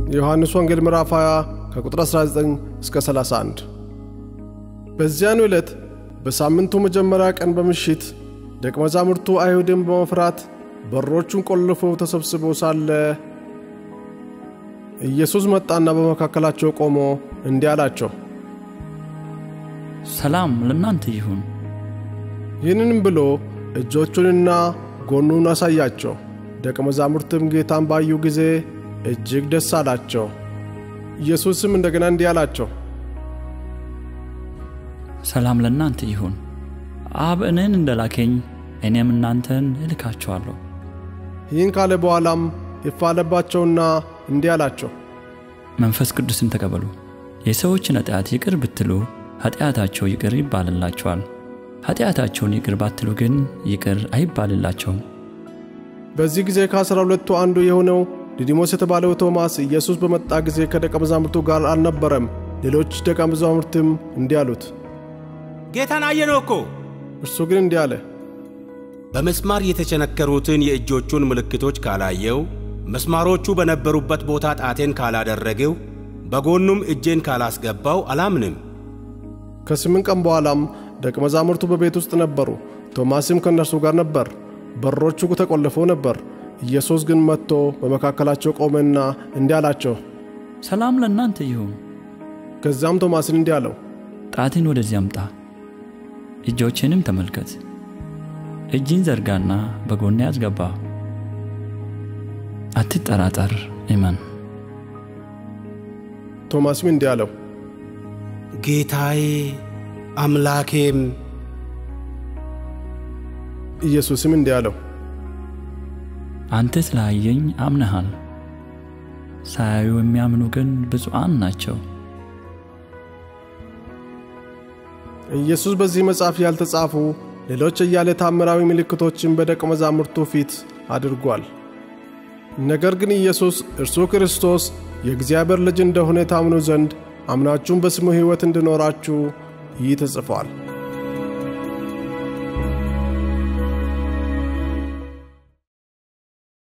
የዮሐንስ ወንጌል ምዕራፍ 20 ከቁጥር 19 እስከ 31። በዚያኑ ዕለት በሳምንቱ መጀመሪያ ቀን በምሽት ደቀ መዛሙርቱ አይሁድን በመፍራት በሮቹን ቆልፈው ተሰብስበው ሳለ ኢየሱስ መጣና በመካከላቸው ቆሞ እንዲህ አላቸው፣ ሰላም ለእናንተ ይሁን። ይህንንም ብሎ እጆቹንና ጎኑን አሳያቸው። ደቀ መዛሙርትም ጌታን ባዩ ጊዜ እጅግ ደስ አላቸው። ኢየሱስም እንደገና እንዲህ አላቸው፣ ሰላም ለእናንተ ይሁን። አብ እኔን እንደላከኝ እኔም እናንተን እልካችኋለሁ። ይህን ካለ በኋላም እፍ አለባቸውና እንዲህ አላቸው፣ መንፈስ ቅዱስን ተቀበሉ። የሰዎችን ኃጢአት ይቅር ብትሉ ኃጢአታቸው ይቅር ይባልላቸዋል። ኃጢአታቸውን ይቅር ባትሉ ግን ይቅር አይባልላቸውም። በዚህ ጊዜ ከአሥራ ሁለቱ አንዱ የሆነው ዲዲሞስ የተባለው ቶማስ ኢየሱስ በመጣ ጊዜ ከደቀ መዛሙርቱ ጋር አልነበረም። ሌሎች ደቀ መዛሙርትም እንዲህ አሉት፣ ጌታን አየነው እኮ። እርሱ ግን እንዲህ አለ፣ በመስማር የተቸነከሩትን የእጆቹን ምልክቶች ካላየው፣ መስማሮቹ በነበሩበት ቦታ ጣቴን ካላደረግው፣ በጎኑም እጄን ካላስገባው አላምንም። ከስምንት ቀን በኋላም ደቀ መዛሙርቱ በቤት ውስጥ ነበሩ። ቶማስም ከእነርሱ ጋር ነበር። በሮቹ ተቆልፈው ነበር። ኢየሱስ ግን መጥቶ በመካከላቸው ቆመና እንዲህ አላቸው፣ ሰላም ለእናንተ ይሁን። ከዚያም ቶማስን እንዲህ አለው፣ ጣትን ወደዚህ አምጣ፣ እጆቼንም ተመልከት። እጅን ዘርጋና በጎኔ አስገባ። አትጠራጠር፣ እመን። ቶማስም እንዲህ አለው፣ ጌታዬ አምላኬም። ኢየሱስም እንዲህ አለው፣ አንተ ስላየኝ አምነሃል። ሳያዩ የሚያምኑ ግን ብፁዓን ናቸው። ኢየሱስ በዚህ መጽሐፍ ያልተጻፉ ሌሎች እያለ ታምራዊ ምልክቶችን በደቀ መዛሙርቱ ፊት አድርጓል። ነገር ግን ኢየሱስ እርሱ ክርስቶስ የእግዚአብሔር ልጅ እንደሆነ ታምኑ ዘንድ አምናችሁም በስሙ ሕይወት እንዲኖራችሁ ይህ ተጽፏል።